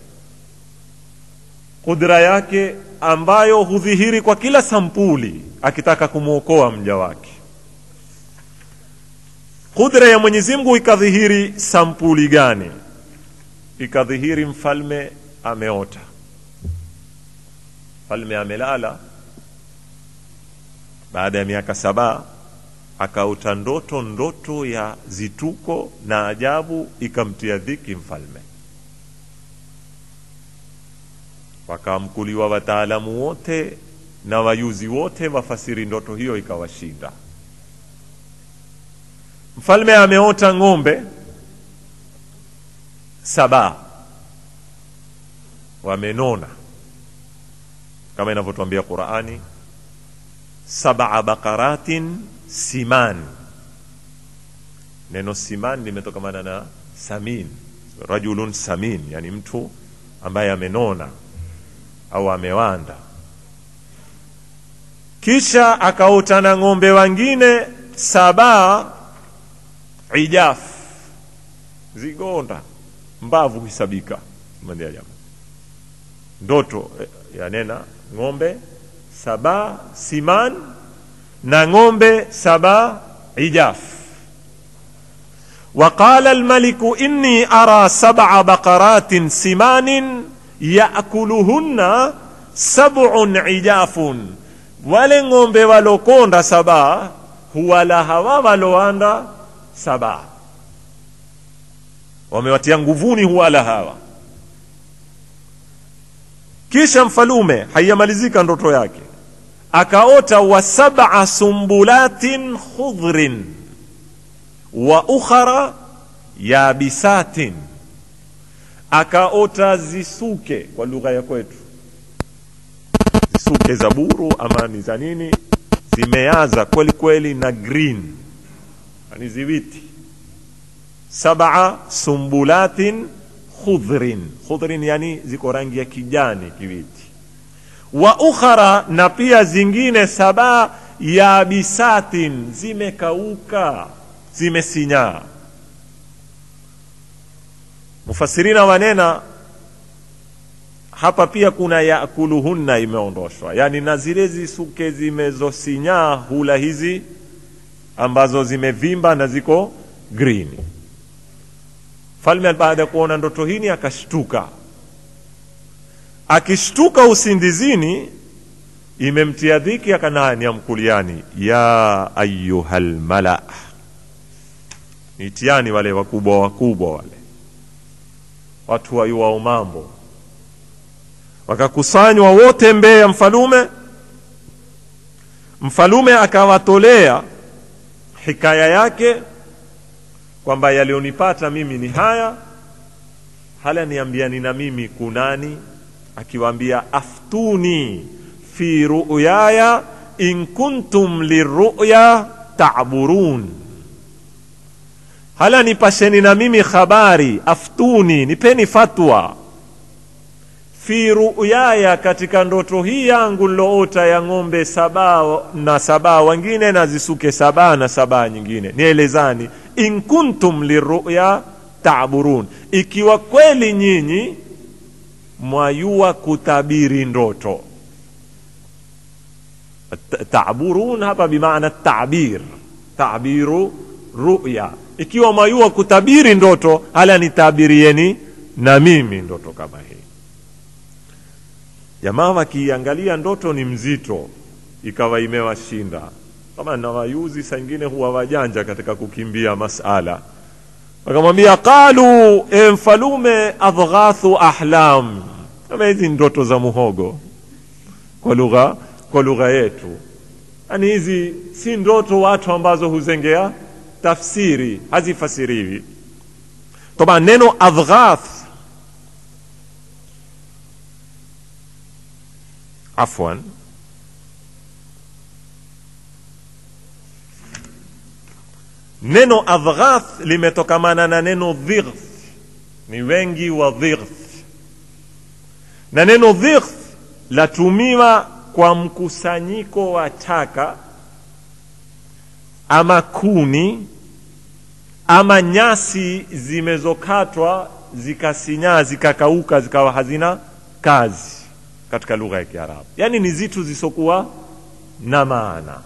kudra yake ambayo hudhihiri kwa kila sampuli akitaka kumwokoa mja wake kudra ya mwenyezi mungu ikadhihiri sampuli gani ikadhihiri mfalme ameota mfalme amelala baada ya miaka saba akaota ndoto ndoto ya zituko na ajabu ikamtia dhiki mfalme wakamkuliwa wataalamu wote na wayuzi wote wafasiri ndoto hiyo ikawashinda mfalme ameota ng'ombe saba wamenona kama inavyotwambia qurani sabaa bakaratin siman neno siman limetokamana na samin rajulun samin yani mtu ambaye amenona au amewanda kisha akaota na ng'ombe wengine saba ijaf zigonda mbavu hisabika mandia jamaa ndoto yanena ng'ombe saba siman na ng'ombe saba ijaf وقال الملك إني أرى سبع بقرات سمان يأكلهن سبع عجاف wale ng'ombe walokonda saba huwala hawa waloanda saba wamewatia nguvuni huwala hawa kisha mfalume haiyamalizika ndoto yake akaota wa sab'a sumbulatin khudhrin wa ukhara yabisatin akaota zisuke kwa lugha ya kwetu zisuke za buru ama ni za nini zimeaza kweli kweli na green yani ziwiti sab'a sumbulatin khudhrin khudhrin yani ziko rangi ya kijani kiwiti wa ukhara na pia zingine saba yabisatin zimekauka zimesinyaa mufasirina wanena hapa pia kuna yakuluhunna imeondoshwa yani na zile zisuke zimezosinyaa hula hizi ambazo zimevimba na ziko green falme baada ya kuona ndoto hini akashtuka akishtuka usindizini imemtia dhiki akanani amkuliani ya ayuha lmala nitiani wale wakubwa wakubwa wale watu wayuwao mambo wakakusanywa wote mbele ya mfalume mfalume akawatolea hikaya yake kwamba yaliyonipata mimi ni haya hala niambiani na mimi kunani akiwaambia aftuni fi ruyaya in kuntum liruya taburun hala nipasheni na mimi habari aftuni nipeni fatwa fi ruyaya katika ndoto hii yangu niloota ya ng'ombe saba na saba wengine na zisuke saba na saba nyingine nielezani in kuntum liruya taburun ikiwa kweli nyinyi mwayua kutabiri ndoto taburun hapa bimaana tabir tabiru ruya ikiwa mwayua kutabiri ndoto hala nitabirieni na mimi ndoto kama hii jamaa wakiangalia ndoto ni mzito ikawa imewashinda kama na wayuzi saa ingine huwa wajanja katika kukimbia masala wakamwambia qalu e mfalume adghathu ahlam kama hizi ndoto za muhogo kwa lugha kwa lugha yetu yaani hizi si ndoto watu ambazo huzengea tafsiri hazifasiriwi toba neno adghath afwan neno adghath limetokamana na neno dhigth ni wengi wa dhigth na neno dhigth latumiwa kwa mkusanyiko wa taka ama kuni ama nyasi zimezokatwa zikasinyaa zikakauka zikawa hazina kazi katika lugha ya kiarabu yaani ni zitu zisokuwa na maana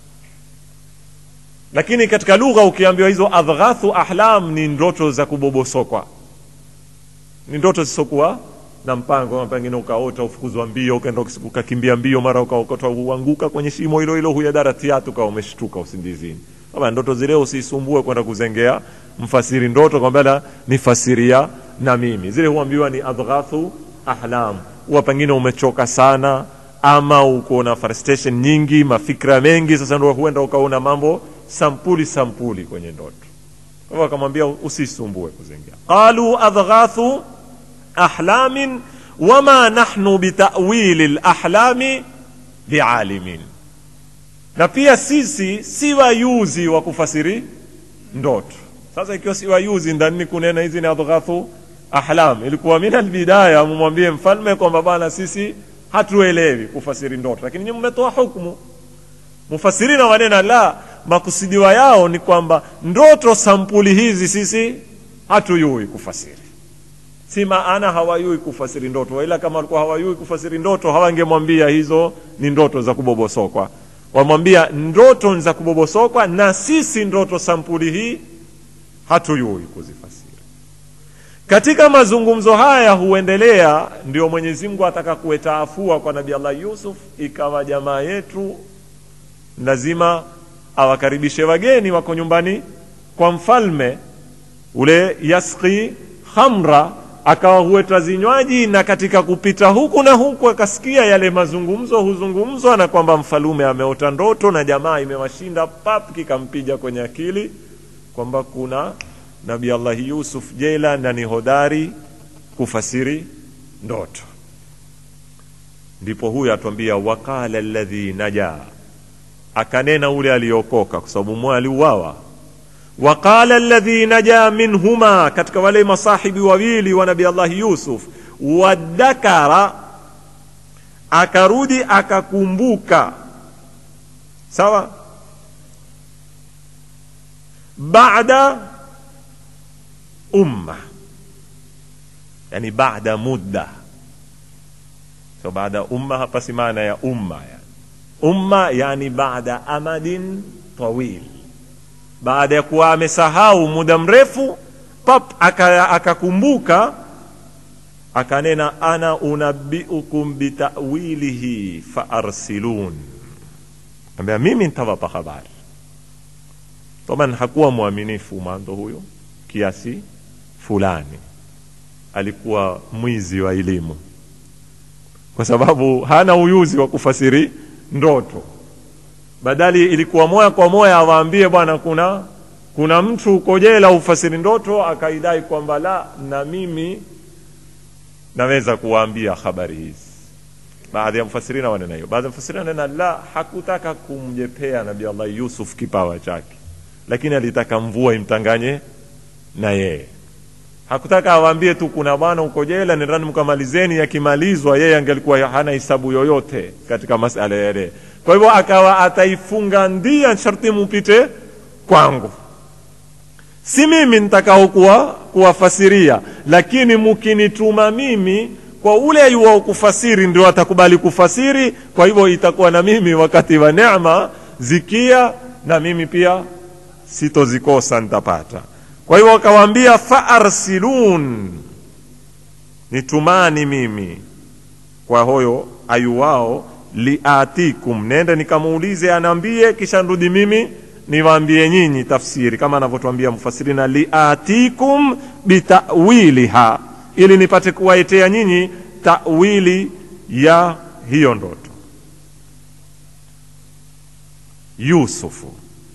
lakini katika lugha ukiambiwa hizo adghathu ahlam ni ndoto za kubobosokwa ni ndoto zisokuwa na mpango pengine ukaota ufukuzwa mbio ukaenda ukakimbia mbio mara ukaokota uanguka kwenye shimo hilo hilo huyadara tiatu kawa umeshtuka usindizini kama ndoto zile usisumbue kwenda kuzengea mfasiri ndoto kwamba nifasiria na mimi zile huambiwa ni adghathu ahlam huwa pengine umechoka sana ama uko na frustration nyingi mafikra mengi sasa ndo huenda ukaona mambo sampuli sampuli kwenye ndoto kwa hivyo akamwambia usisumbue kuzengea qalu adghathu ahlamin wama nahnu bitawili lahlami bialimin na pia sisi si wayuzi wa kufasiri ndoto sasa ikiwa si wayuzi ndanini kunena hizi ni adghathu ahlam ilikuwa min albidaya mumwambie mfalme kwamba bana sisi hatuelewi kufasiri ndoto lakini nyinyi mmetoa hukumu mufasirina wanena la makusudiwa yao ni kwamba ndoto sampuli hizi sisi hatuyui kufasiri si maana hawayui kufasiri ndoto ila kama walikuwa hawayui kufasiri ndoto hawangemwambia hizo ni ndoto za kubobosokwa wamwambia ndoto za kubobosokwa na sisi ndoto sampuli hii hatuyui kuzifasiri katika mazungumzo haya huendelea ndio mwenyezi mungu ataka kuweta afua kwa nabii allah yusuf ikawa jamaa yetu lazima awakaribishe wageni wako nyumbani kwa mfalme ule yaski khamra akawa huweta zinywaji na katika kupita huku na huku akasikia yale mazungumzo huzungumzwa na kwamba mfalume ameota ndoto na jamaa imewashinda pap kikampiga kwenye akili kwamba kuna nabi allahi yusuf jela na ni hodari kufasiri ndoto ndipo huyo atwambia waqala ladhi najaa akanena ule aliokoka kwa sababu mmoja aliuawa waqala alladhi naja minhuma katika wale masahibi wawili wa nabi allahi yusuf wadakara akarudi akakumbuka sawa baada umma yani baada mudda so baada umma hapa si maana ya umma yani umma yani baada amadin tawil baada ya kuwa amesahau muda mrefu pap akakumbuka aka akanena ana unabiukum bitawilihi faarsilun ambia mimi ntawapa habari taban hakuwa mwaminifu mwanzo huyo kiasi fulani alikuwa mwizi wa elimu kwa sababu hana uyuzi wa kufasiri ndoto badali ilikuwa moya kwa moya awaambie bwana kuna kuna mtu uko jela ufasiri ndoto akaidai kwamba la na mimi naweza kuwaambia habari hizi baadhi ya mfasirina wanena hiyo baadhi ya mfasirina wanena la hakutaka kumjepea nabii allah yusuf kipawa chake lakini alitaka mvua imtanganye na yeye hakutaka awaambie tu kuna bwana uko jela nendani mkamalizeni yakimalizwa yeye angelikuwa hana hisabu yoyote katika masala yale kwa hivyo akawa ataifunga ndia sharti mupite kwangu si mimi nitakao kuwa kuwafasiria lakini mukinituma mimi kwa ule ayuwao kufasiri ndio atakubali kufasiri kwa hivyo itakuwa na mimi wakati wa neema zikia na mimi pia sitozikosa nitapata kwa hivyo akawaambia faarsilun nitumani mimi kwa hoyo ayuwao liatikum nende nikamuulize anaambie kisha nrudi mimi niwaambie nyinyi tafsiri kama anavyotwambia mfasirina liatikum bitawiliha ili nipate kuwaetea nyinyi tawili ya hiyo ndoto yusufu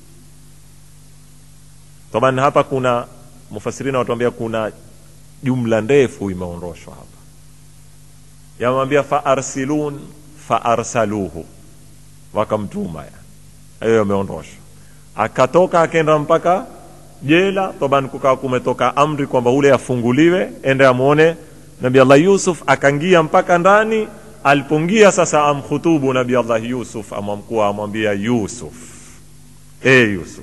taban hapa kuna mufasirina watuambia kuna jumla ndefu imeondoshwa hapa yamwambia faarsilun faarsaluhu wakamtuma hiyo yameondoshwa akatoka akenda mpaka jela toban kukawa kumetoka amri kwamba ule afunguliwe ende amwone nabi allah yusuf akangia mpaka ndani alipongia sasa amkhutubu nabi allah yusuf amwamkuwa amwambia yusuf e yusuf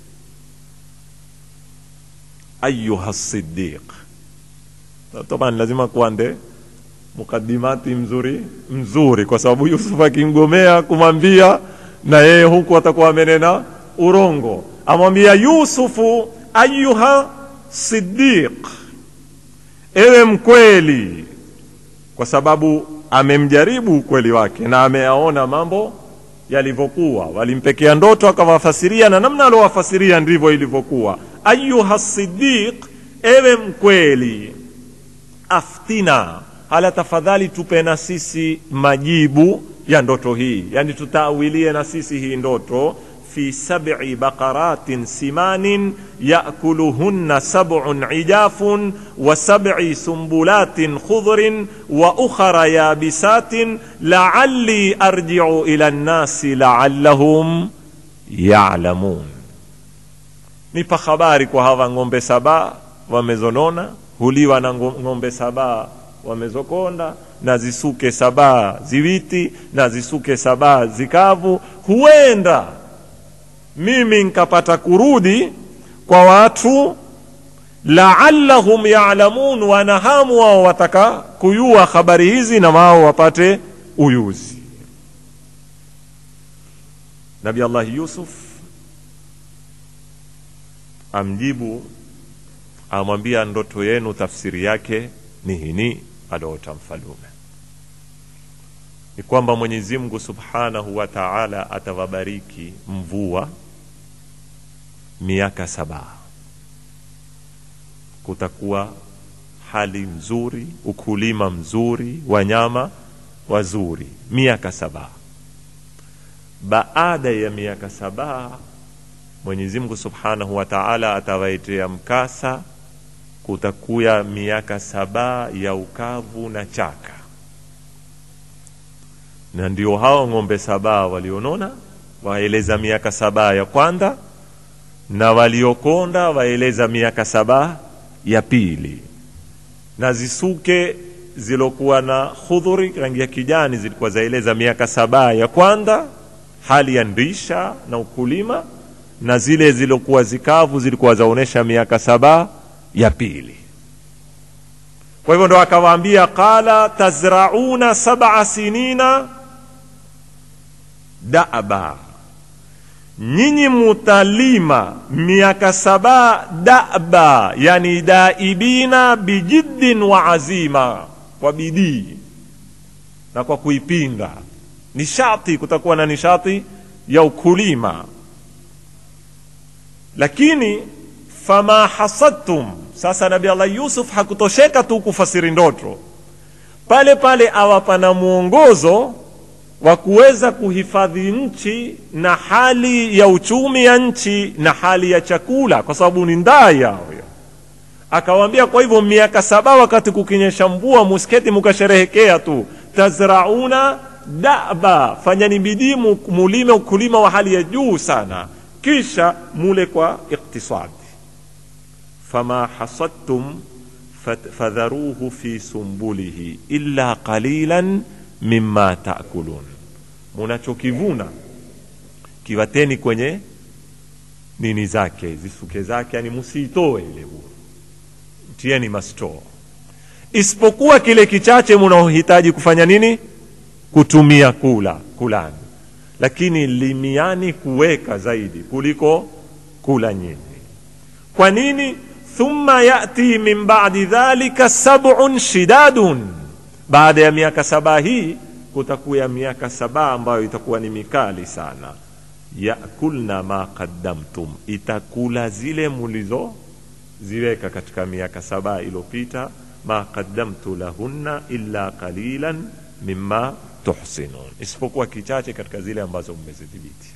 ayuha sidiq toban lazima kuande mukadimati mzuri mzuri kwa sababu yusuf akimgomea kumwambia na yeye huku atakuwa amenena urongo amwambia yusufu ayuha sidiq ewe mkweli kwa sababu amemjaribu ukweli wake na ameyaona mambo yalivyokuwa walimpekea ndoto akawafasiria na namna aliowafasiria ndivyo ilivyokuwa ayuha sidiq ewe mkweli aftina hala tafadhali tupe na sisi majibu ya ndoto hii yani tutaawilie na sisi hii ndoto fi sab'i baqaratin simanin yakuluhunna sab'un ijafun wa sab'i sumbulatin khudrin wa ukhra yabisatin la'alli arji'u ila nnasi la'allahum ya'lamun nipa habari kwa hawa ng'ombe saba wamezonona huliwa na ng'ombe saba wamezokonda na zisuke saba ziwiti na zisuke saba zikavu huenda mimi nkapata kurudi kwa watu laallahum yalamun wanahamu wao wataka kuyua habari hizi na wao wapate uyuzi nabi allahi yusuf amjibu amwambia ndoto yenu tafsiri yake ni hini aloota mfalume ni kwamba mwenyezi mungu subhanahu wa taala atawabariki mvua miaka saba kutakuwa hali mzuri ukulima mzuri wanyama wazuri miaka saba baada ya miaka saba mwenyezi mungu subhanahu wa taala atawaitea mkasa kutakuya miaka saba ya ukavu na chaka na ndio hao ng'ombe saba walionona waeleza miaka saba ya kwanza na waliokonda waeleza miaka saba ya pili na zisuke zilokuwa na khudhuri rangi ya kijani zilikuwa zaeleza miaka saba ya kwanza hali ya ndisha na ukulima na zile zilokuwa zikavu zilikuwa zaonesha miaka saba ya pili kwa hivyo ndo akawaambia qala tazrauna sab'a sinina daba nyinyi mutalima miaka saba daba yani daibina bijiddin wa azima kwa bidii na kwa kuipinda nishati kutakuwa na nishati ya ukulima lakini fama hasadtum sasa nabi allah yusuf hakutosheka tu kufasiri ndoto pale pale awapa na mwongozo wa kuweza kuhifadhi nchi na hali ya uchumi ya nchi na hali ya chakula kwa sababu ni ndaa yao akawaambia kwa hivyo miaka saba wakati kukinyesha mvua musketi mukasherehekea tu tazrauna daba fanyani bidii mulime ukulima wa hali ya juu sana kisha mule kwa iktisadi fama hasadtum fadharuhu fi sumbulihi illa qalilan mimma taakulun munachokivuna kiwateni kwenye nini zake zisuke zake yani musiitoe ile bure tieni mastoo isipokuwa kile kichache munaohitaji kufanya nini kutumia kula kulani lakini limiani kuweka zaidi kuliko kula nyinyi kwa nini thumma yati min badi dhalika sabun shidadun baada ya miaka saba hii kutakuya miaka saba ambayo itakuwa ni mikali sana yakulna ma qaddamtum itakula zile mulizoziweka katika miaka saba iliyopita ma qaddamtu lahunna illa qalilan mimma tuhsinun isipokuwa kichache katika zile ambazo mmezidhibiti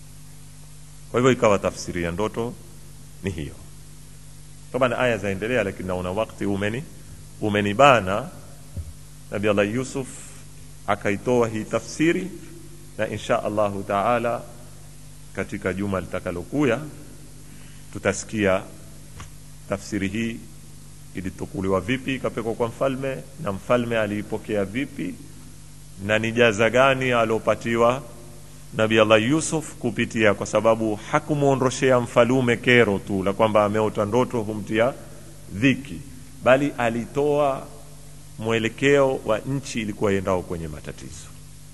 kwa hivyo ikawa tafsiri ya ndoto ni hiyo taban aya zaendelea lakini naona wakti umeni umenibana nabi allah yusuf akaitoa hii tafsiri na insha allahu taala katika juma litakalokuya tutasikia tafsiri hii ilitukuliwa vipi ikapekwa kwa mfalme na mfalme aliipokea vipi na ni jaza gani aliopatiwa nabi allah yusuf kupitia kwa sababu hakumwondoshea mfalume kero tu la kwamba ameota ndoto humtia dhiki bali alitoa mwelekeo wa nchi ilikuwa iendao kwenye matatizo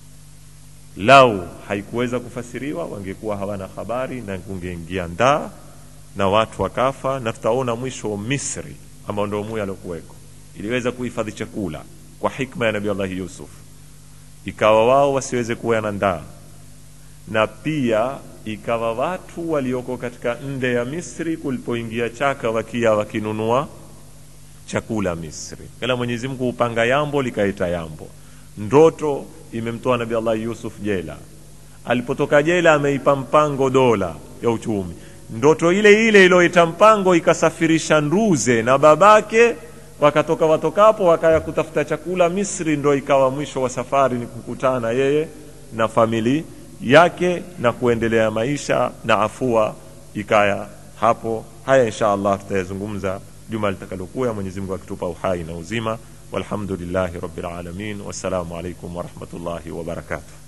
lau haikuweza kufasiriwa wangekuwa hawana habari na kungeingia ndaa na watu wakafa na tutaona mwisho misri ambao ndio muya aliokuweko iliweza kuhifadhi chakula kwa hikma ya nabii allahi yusuf ikawa wao wasiweze kuwa na ndaa na pia ikawa watu walioko katika nde ya misri kulipoingia chaka wakia wakinunua chakula misri kila mwenyezi mungu hupanga yambo likaita yambo ndoto imemtoa nabii allah yusuf jela alipotoka jela ameipa mpango dola ya uchumi ndoto ile ile iliyoita mpango ikasafirisha nduze na babake wakatoka watokapo wakaya kutafuta chakula misri ndo ikawa mwisho wa safari ni kukutana yeye na famili yake na kuendelea maisha na afua ikaya hapo haya insha allah tutayazungumza juma litakalokuya mwenyezi mungu akitupa uhai na uzima walhamdulillahi rabbil alamin wassalamu alaikum warahmatullahi wabarakatuh